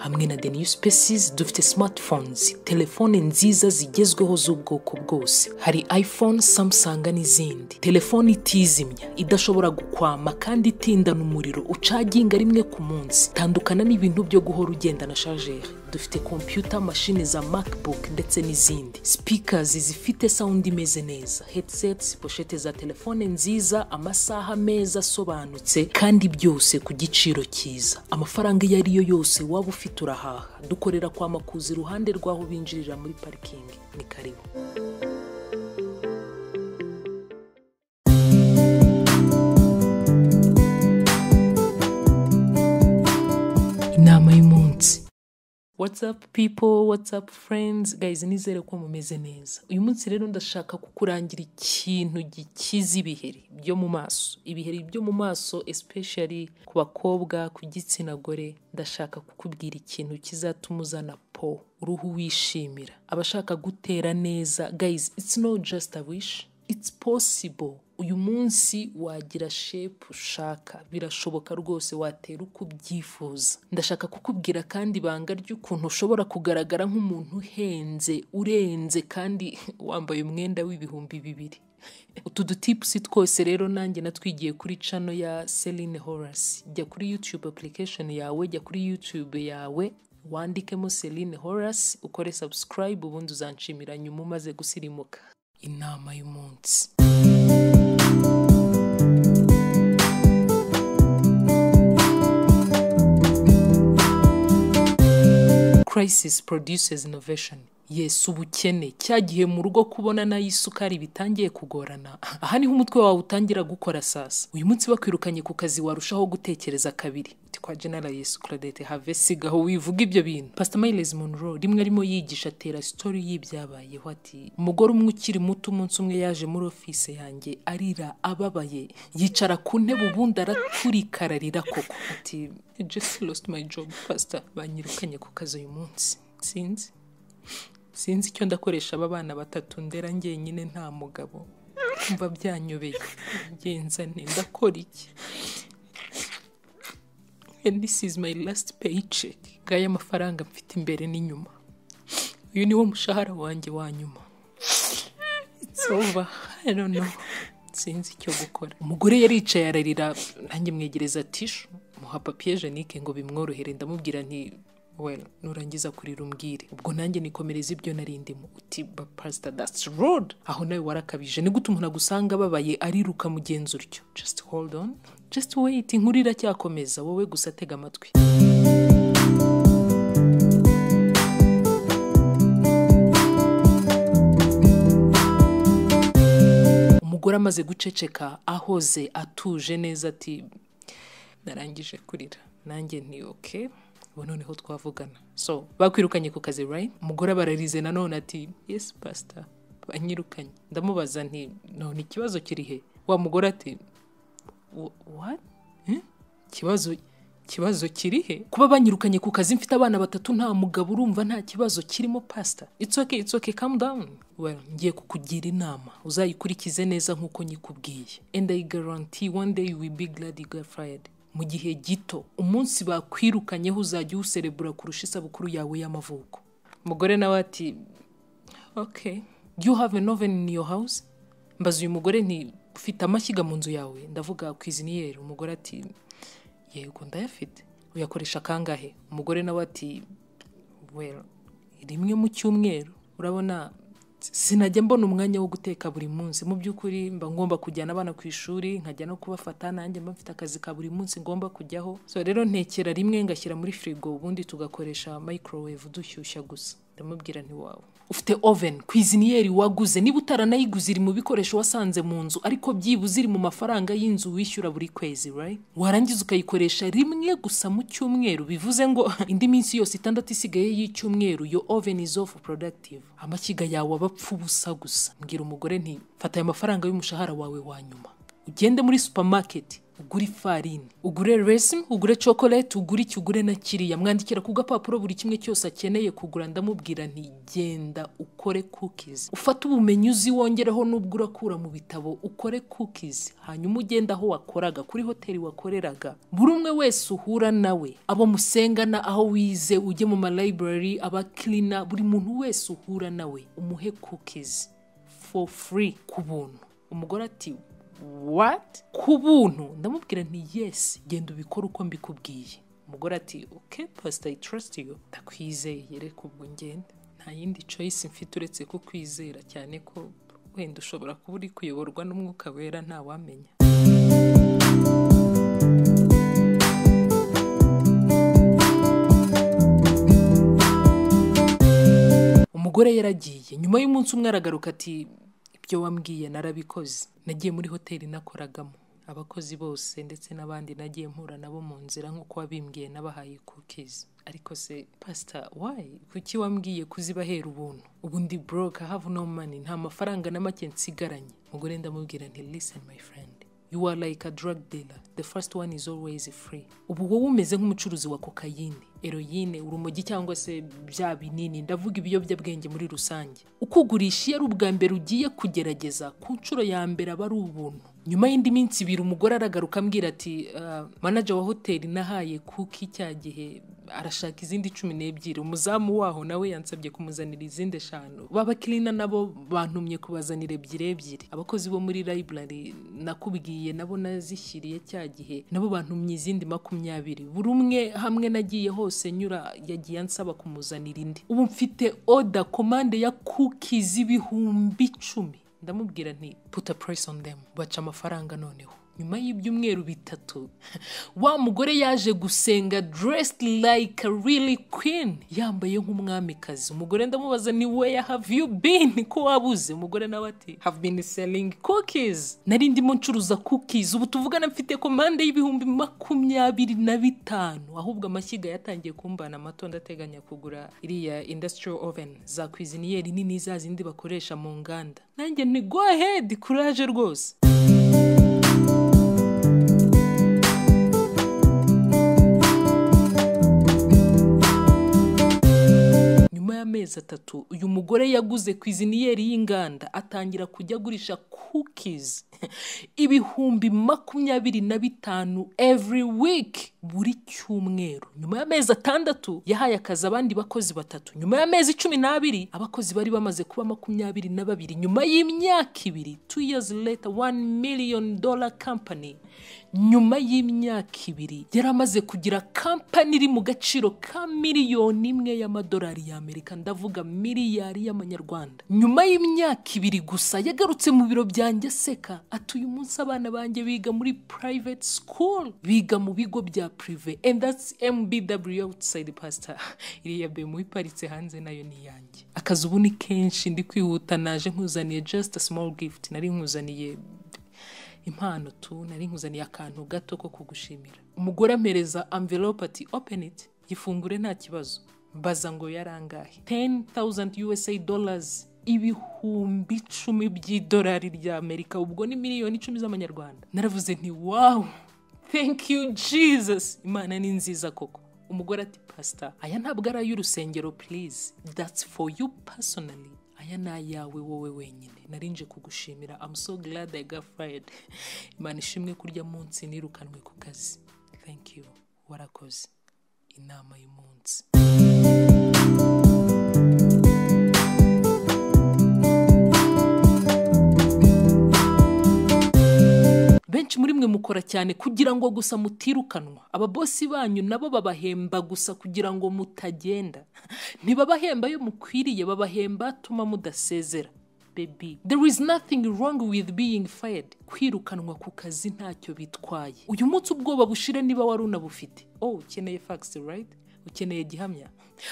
hamwe na the new spaces dufite smartphones telefone nziza zigezweho z'ubwoko bwose hari iphone samsung n'izindi telefone itizimya idashobora gukwama kandi itindana umuriro ucaginga rimwe ku munsi tandukana n'ibintu byo guhora ugenda na chargeur dufite kompiyuta mashini za macbook ndetse n'izindi speakers zifite sound imeze neza headsets poshete za telefone nziza amasaha meza asobanutse kandi byose ku giciro cyiza amafaranga iyo ari yo yose waba ufite urahaha dukorera kwa makuza iruhande rw'aho binjirira muri parikingi ni karibu inama y'umunsi watsapu pipo watsapu furenzi gayizi nizere ko mumeze neza uyu munsi rero ndashaka kukurangira ikintu gikiza ibiheri byo mu maso ibiheri byo mu maso especially ku bakobwa ku gitsina gore ndashaka kukubwira ikintu kizatuma uzana po uruhu wishimira abashaka gutera neza gayizi it's not just a wish it's possible uyu munsi wagira shepu ushaka birashoboka rwose watera uko ubyifuza ndashaka kukubwira kandi ibanga ry'ukuntu ushobora kugaragara nk'umuntu uhenze urenze kandi wambaye umwenda w'ibihumbi bibiri utu dutipusi twose rero nanjye natwigiye kuri cano ya Celine Horace jya kuri YouTube application yawe jya kuri YouTube yawe wandikemo Celine Horace ukore subscribe ubundi uzanshimira nyuma umaze gusirimuka inama y'umunsi crisis produces innovation yes ubukene cya gihe mu rugo kubona nayo isukari bitangiye kugorana aha niho umutwe wawe utangira gukora sasa uyu munsi bakwirukanye ku kazi warushaho gutekereza kabiri kwa general yesu claudette have sigaho wivuga ibyo bintu pastor miles monroe rimwe arimo yigisha atera story y'ibyabayeho ati umugore umwe ukiri muto umunsi umwe yaje muri office yanjye arira ababaye yicara ku ntebe ubundi araturika ararira koko ati I just lost my job pastor banyirukanye ku kazi uyu munsi sinzi sinzi icyo ndakoresha aba bana batatu ndera njyenyine nta mugabo mva byanyobeye ngenzane ndakora iki and this is my last paycheck ngaya amafaranga mfite imbere n'inyuma uyu niwo mushahara wanjye wa nyuma it's over i don't know sinzi icyo gukora umugore yaricaye ararira nanjye mwegereza tishu muha papiye jenike ngo bimworohere ndamubwira nti well nurangiza kurira umbwire ubwo nanjye nikomereza ibyo narindimo uti ba pastor that's road aho nawe warakabije ni gute umuntu agusanga ababaye ariruka mugenzi utyo just hold on just wait inkuru iracyakomeza wowe gusa tega amatwi umugore amaze guceceka ahoze atuje neza ati narangije kurira nanjye nti okay ubu noneho twavugana so bakwirukanye ku kazi right umugore bararize nanone ati yes pastor banyirukanye ndamubaza nti none ikibazo kiri he wa mugore ati what ikibazo ikibazo kiri he kuba banyirukanye ku kazi mfite abana batatu nta mugabo urumva nta kibazo kirimo pastor it's okay it's okay calm down well ngiye kukugira inama uzayikurikize neza nk'uko nyikubwiye and i guarantee one day you will be glad you got fired mu gihe gito umunsi bakwirukanyeho uzajya uwuserebura kurusha isabukuru yawe y'amavuko umugore nawe ati okay do you have an oven in your house mbaza uyu mugore nti ufite amashyiga mu nzu yawe ndavuga kwiziniyeri umugore ati yego ndayafite uyakoresha kangahe umugore nawe ati well rimwe mu cyumweru urabona sinajya mbona umwanya wo guteka buri munsi mu by'ukuri mba ngomba kujyana abana ku ishuri nkajya no kubafata nanjye mba mfite akazi ka buri munsi ngomba kujyaho so rero ntekera rimwe ngashyira muri firigo ubundi tugakoresha microwave dushyushya gusa ndamubwira nti wawe ufite oven kwiziniyeri waguze niba utaranayiguze iri mu bikoresho wasanze mu nzu ariko byibuze iri mu mafaranga y'inzu wishyura buri kwezi right warangiza ukayikoresha rimwe gusa mu cyumweru bivuze ngo indi minsi yose itandatu isigaye y'icyumweru yo oven is off productive amashyiga yawe aba apfa ubusa gusa mbwira umugore nti fata aya mafaranga y'umushahara wawe wa nyuma ugende muri supermarket ugure ifarini ugure resimu ugure chocolate ugure iki ugure na kiriya mwandikira ku gapapuro buri kimwe cyose akeneye kugura ndamubwira nti genda ukore cookies ufate ubumenyi uzi wongereho n'ubwo urakura mu bitabo ukore cookies hanyuma ugenda aho wakoraga kuri hoteli wakoreraga buri umwe wese uhura nawe abo musengana aho wize ujye mu ma library aba cleaner buri muntu wese uhura nawe umuhe cookies for free ku buntu umugore ati what ku buntu ndamubwira nti yes genda ubikore uko mbikubwiye umugore ati ok pasita i trust you ndakwizeye reka ubwo ngende nta yindi choice mfite uretse kukwizera cyane ko wenda ushobora kuba uri kuyoborwa n'umwuka wera ntawamenya umugore yaragiye nyuma y'umunsi umwe aragaruka ati ibyo wambwiye narabikoze nagiye muri hoteli nakoragamo abakozi bose ndetse n'abandi nagiye mpura nabo mu nzira nk'uko wabimbwiye nabahaye kukizi ariko se pasita wayi kuki wambwiye kuzibahera ubuntu ubundi buroke have no money nta mafaranga na make nsigaranye umugore ndamubwira nti listen my friend you are like a drug dealer the first one is always free ubu wowe umeze nk'umucuruzi wa kokayine eroyine urumogi cyangwa se bya binini ndavuga ibiyobyabwenge muri rusange uko ugurisha iyo ari ubwa mbere ugiye kugerageza ku nshuro ya mbere aba ari ubuntu nyuma y'indi minsi ibiri umugore aragaruka ambwira ati "Ah, manager wa hoteli nahaye kuki cya gihe arashaka izindi cumi n'ebyiri umuzamu waho nawe yansabye kumuzanira izindi eshanu babakirina nabo bantumye kubazanira ebyiri ebyiri abakozi bo muri library nakubwiye nabo nazishyiriye cya gihe nabo bantumye izindi makumyabiri buri umwe hamwe nagiye hose nyura yagiye ansaba kumuzanira indi ubu mfite oda komande ya kuki z'ibihumbi icumi ndamubwira nti puta purayisi on them baca amafaranga noneho nyuma y'ibyumweru bitatu wa mugore yaje gusenga dressed like a really queen yambaye nk'umwamikazi umugore ndamubaza ni where have you been ko wabuze umugore nawe ati have been selling cookies nari ndimo ncuruza cookies ubu tuvugana mfite komande y'ibihumbi makumyabiri na bitanu ahubwo amashyiga yatangiye kumbana amato ndateganya kugura iriya industrial oven za kwiziniyeri nini za zindi bakoresha mu nganda nanjye ni go ahead kuraje rwose nyuma y'amezi atatu uyu mugore yaguze kwiziniyeri y'inganda atangira kujya agurisha cookies ibihumbi makumyabiri na bitanu every week buri cyumweru nyuma y'amezi atandatu yahaye akazi abandi bakozi batatu nyuma y'amezi cumi n'abiri abakozi bari bamaze kuba makumyabiri na babiri nyuma y'imyaka ibiri two years later one million dollar company nyuma y'imyaka ibiri yari amaze kugira kampani iri mu gaciro ka miliyoni imwe y'amadolari y'amerika ndavuga miliyari y'amanyarwanda nyuma y'imyaka ibiri gusa yagarutse mu biro byanjye aseka ati uyu munsi abana banjye biga muri private school biga mu bigo bya prive and that's mbw outside pastor iriya bemu iparitse hanze nayo ni iyanjye akazi ubu ni kenshi ndi kwihuta naje nkuzaniye just a small gift nari nkuzaniye impano tu nari nkuzaniye akantu gato ko kugushimira umugore ampereza envelope ati open it gifungure nta kibazo mbaza ngo yarangahe 10,000 USA dollars ibihumbi icumi by'idolari rya Amerika ubwo ni miliyoni icumi z'amanyarwanda naravuze nti wow thank you jesus imana ni nziza koko umugore ati pasita aya ntabwo ari ay'urusengero please that's for you personally aya ni ayawe wowe wenyine narinje kugushimira I'm so glad I got fired imana ishimwe kurya munsi nirukanwe ku kazi thank you warakoze inama y'umunsi benshi muri mwe mukora cyane kugira ngo gusa mutirukanwa ababosi banyu nabo babahemba gusa kugira ngo mutagenda ntibabahemba iyo mukwiriye babahemba atuma mudasezera baby there is nothing wrong with being fired kwirukanwa ku kazi ntacyo bitwaye uyu munsi ubwoba bushire niba wari unabufite oh ukeneye fax right ukeneye gihamya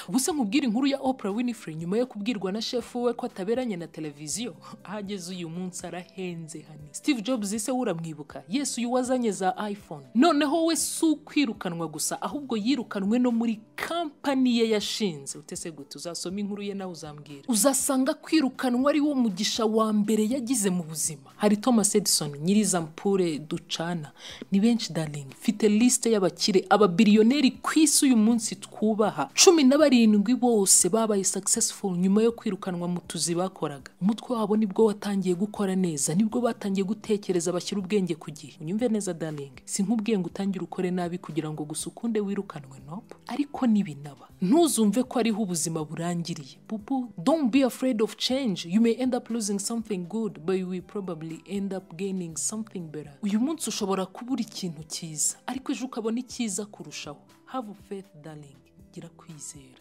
ubuse nkubwire inkuru ya Oprah Winfrey nyuma yo kubwirwa na shefu we ko ataberanye na televiziyo ahageze uyu munsi arahenze hani Steve Jobs ise uramwibuka Yesu uyu wazanye za iPhone noneho we si ukwirukanwa gusa ahubwo yirukanwe no muri kampani ye yashinze utese gute uzasoma inkuru ye nawe uzambwira uzasanga kwirukanwa ari wo mugisha wa mbere yagize mu buzima hari Thomas Edison nyirizampure ducana ni benshi darling mfite liste y'abakire ababiliyoneri ku isi uyu munsi twubaha cumi na barindwi bose babaye successful nyuma yo kwirukanwa mu tuzi bakoraga umutwe wabo nibwo watangiye gukora neza nibwo batangiye gutekereza bashyira ubwenge ku gihe unyumve neza darling si nk'ubwiye ngo utangire ukore nabi kugira ngo gusa ukunde wirukanwe nope ariko nibinaba ntuzumve ko ariho ubuzima burangiriye bubu don't be afraid of change you may end up losing something good but you will probably end up gaining something better uyu munsi ushobora kubura ikintu cyiza ariko ejo ukabona icyiza kurushaho have faith darling gira kwizera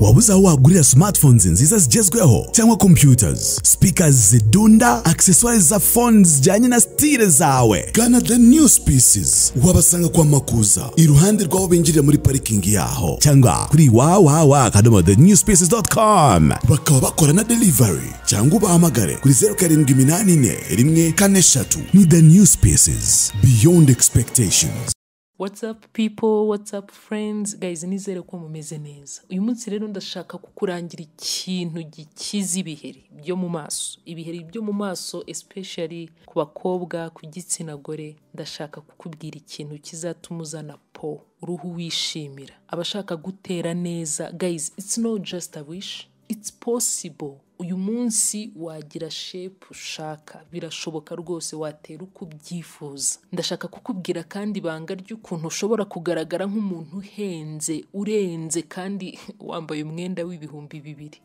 waba uzi aho wagurira smartphones nziza zigezweho cyangwa computers speakers zidunda accessoires za phone zijyanye na stile zawe gana the new species wabasanga kwa makuza iruhande rw'aho binjirira muri parikingi yaho cyangwa kuri wawawa akadomo the new species.com bakaba bakora na delivery cyangwa ubahamagare kuri zeru karindwi iminani ine rimwe kane eshatu ni the new species beyond expectations What's up people, what's up friends, guys nizere ko mumeze neza. Uyu munsi rero ndashaka kukurangira ikintu gikiza ibiheri byo mu maso. Ibiheri byo mu maso especially ku bakobwa, ku gitsina gore, ndashaka kukubwira ikintu kizatuma uzana po, uruhu wishimira. Abashaka gutera neza, guys it's not just a wish, it's possible. uyu munsi wagira shepu ushaka birashoboka rwose watera uko ubyifuza ndashaka kukubwira kandi ibanga ry'ukuntu ushobora kugaragara nk'umuntu uhenze urenze kandi wambaye umwenda w'ibihumbi bibiri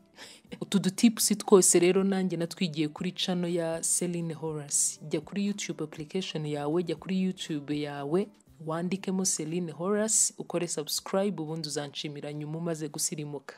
utu dutipusi twose rero nanjye natwigiye kuri cano ya Celine Horace jya kuri YouTube application yawe jya kuri YouTube yawe wandikemo Celine Horace ukore subscribe ubundi uzanshimira nyuma umaze gusirimuka